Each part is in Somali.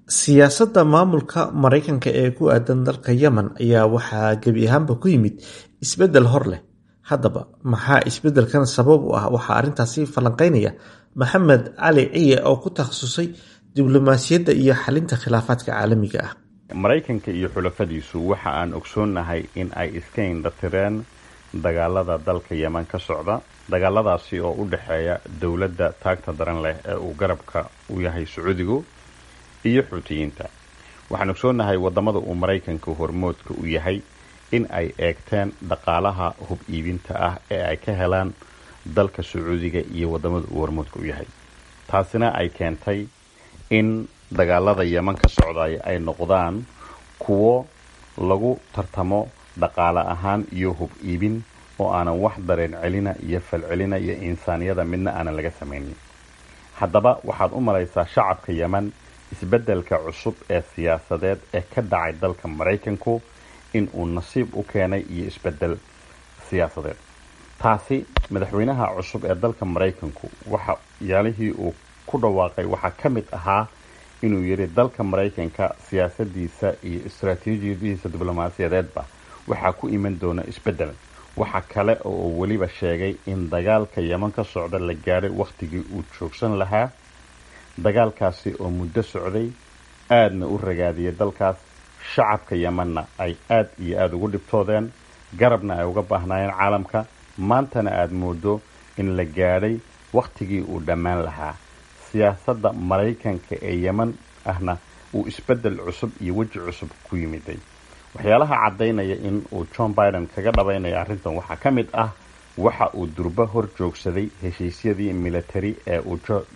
Siyaasadda maamulka Mareykanka ee ku aadan dalka Yemen ayaa waxaa gebi ahaanba ku yimid isbeddel hor leh. Haddaba, maxaa isbeddelkan sabab u ah Waxaa arrintaasi falanqeynaya Maxamed Cali Ciye oo ku takhasusay diblomaasiyadda iyo xalinta khilaafaadka caalamiga ah. maraykanka iyo xulafadiisu waxa aan ogsoonnahay in ay iska indhatireen dagaalada dalka yeman ka socda dagaaladaasi oo u dhexeeya dowladda taagta daran leh ee uu garabka u yahay sacuudigu iyo xuutiyiinta waxaan ogsoonnahay waddamada uu maraykanka hormoodka u yahay in ay eegteen dhaqaalaha hub iibinta ah ee ay ka helaan dalka sacuudiga iyo waddamada uu hormoodka u yahay taasina ay keentay in dagaalada yeman ka socday ay noqdaan kuwo lagu tartamo dhaqaale ahaan iyo hub iibin oo aanan wax dareen celina iyo falcelina iyo insaaniyada midna aanan laga samaynin haddaba waxaad u malaysaa shacabka yeman isbeddelka cusub ee siyaasadeed ee ka dhacay dalka maraykanku in uu nasiib u keenay iyo isbeddel siyaasadeed taasi madaxweynaha cusub ee dalka maraykanku waxa yaalihii uu ku dhawaaqay waxaa ka mid ahaa inuu yidhi dalka maraykanka siyaasadiisa iyo istaraatiijiyadiisa diblomaasiyadeedba waxaa ku iman doona isbeddel waxa kale oo uu weliba sheegay in dagaalka yeman ka socda la gaadhay wakhtigii uu joogsan lahaa dagaalkaasi oo muddo socday aadna u ragaadiyay dalkaas shacabka yemanna ay aad iyo aada ugu dhibtoodeen garabna ay uga baahnaayeen caalamka maantana aada moodo in la gaadhay wakhtigii uu dhammaan lahaa siyaasadda maraykanka ee yeman ahna uu isbeddel cusub iyo weji cusub ku yimiday waxyaalaha caddaynaya in uu john biden kaga dhabaynaya arrintan waxaa ka mid ah waxa uu durbo hor joogsaday heshiisyadii military ee uu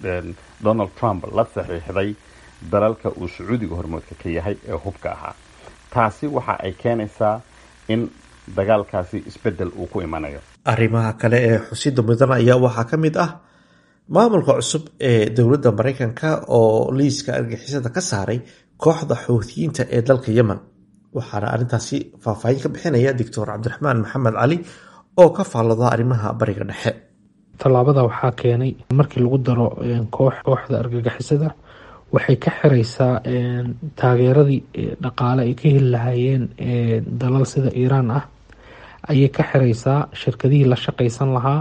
donald trump la saxiixday dalalka uu sacuudiga hormoodka ka yahay ee hubka ahaa taasi waxa ay keenaysaa in dagaalkaasi isbeddel uu ku imanayo arrimaha kale ee xusida mudan ayaa waxaa ka mid ah maamulka cusub ee dowladda maraykanka oo liiska argixisada ka saaray kooxda xuutiyiinta ee dalka yemen waxaana arrintaasi faahfaahin ka bixinaya doctor cabdiraxmaan maxamed cali oo ka faallada arrimaha bariga dhexe tallaabada waxaa keenay markii lagu daro kooxda argagixisada waxay ka xiraysaa taageeradii dhaqaale ay ka heli lahaayeen dalal sida iiraan ah ayay ka xiraysaa shirkadihii la shaqaysan lahaa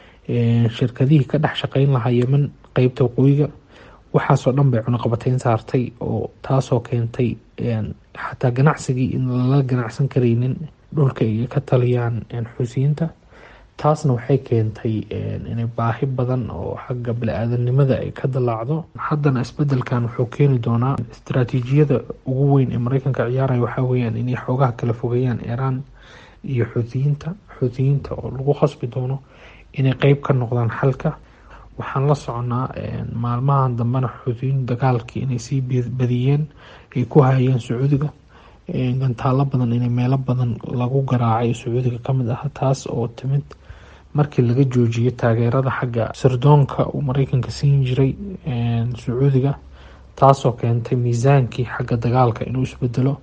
shirkadihii ka dhex shaqayn lahaa yemen qeybta waqooyiga waxaasoo dhan bay cunaqabateyn saartay oo taasoo keentay xataa ganacsigii in lala ganacsan karaynin dhulka ay ka taliyaan xuusiyiinta taasna waxay keentay inay baahi badan oo xagga bani-aadanimada ay ka dalaacdo haddana isbedelkan wuxuu keeni doonaa istaraatiijiyada ugu weyn ee mareykanka ciyaaraya waxaa weyaan inay xoogaha kala fogeeyaan iiraan iyo xuutiyiinta xuutiyiinta oo lagu khasbi doono inay qeyb ka noqdaan xalka waxaan la soconaa maalmahan dambena xuutiyiin dagaalkii inay sii badiyeen ay ku hayeen sacuudiga gantaalo badan inay meelo badan lagu garaacay sacuudiga kamid ah taas oo timid markii laga joojiyay taageerada xagga sirdoonka uu mareykanka siin jiray sacuudiga taasoo keentay miisaankii xagga dagaalka inuu isbedelo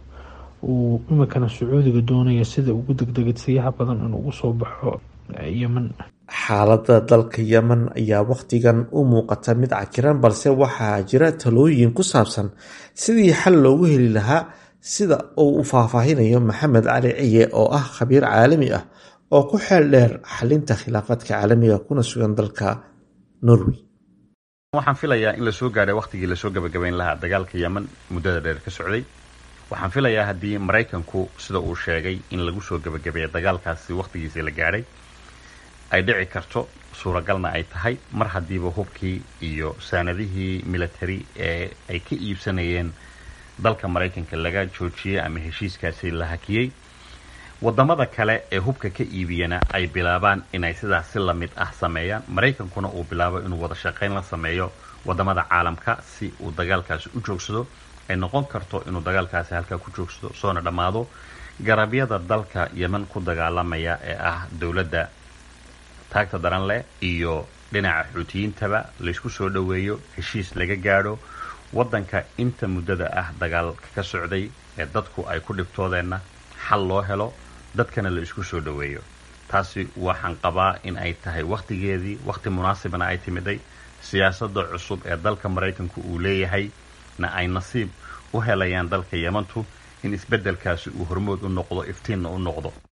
uu imikana sacuudiga doonaya sida ugu degdegsiyaha badan inuu ugu soo baxo yemen xaaladda dalka yemen ayaa wakhtigan u muuqata mid cakiran balse waxaa jira talooyin ku saabsan sidii xal loogu heli lahaa sida uu u faahfaahinayo maxamed cali ciye oo ah khabiir caalami ah oo ku xeel dheer xalinta khilaafaadka caalamiga kuna sugan dalka norway waxaan filayaa in lasoo gaadhay wakhtigii lasoo gabagabayn lahaa dagaalka yemen muddada dheer ka socday waxaan filayaa haddii maraykanku sida uu sheegay in lagu soo gabagabeeya dagaalkaasi wakhtigiisii la gaadhay ay dhici karto suuragalna ay tahay mar haddiiba hubkii iyo saanadihii military ee ay ka iibsanayeen dalka maraykanka laga joojiyey ama heshiiskaasi la hakiyey wadamada kale ee hubka ka iibiyana ay bilaabaan inay sidaas si lamid ah sameeyaan maraykankuna uu bilaabo inuu wada shaqayn la sameeyo wadamada caalamka si uu dagaalkaasi u joogsado ay noqon karto inuu dagaalkaasi halkaa ku joogsado soona dhammaado garabyada dalka yemen ku dagaalamaya ee ah dowladda taagta daran leh iyo dhinaca xuutiyiintaba laysku soo dhoweeyo heshiis laga gaadho waddanka inta muddada ah dagaalka ka socday ee dadku ay ku dhibtoodeenna xal loo helo dadkana la isku soo dhoweeyo taasi waxaan qabaa in ay tahay wakhtigeedii wakhti munaasibna ay timiday siyaasadda cusub ee dalka maraykanku uu leeyahay na ay nasiib u helayaan dalka yemantu in isbeddelkaasi uu hormood u noqdo iftiinna u noqdo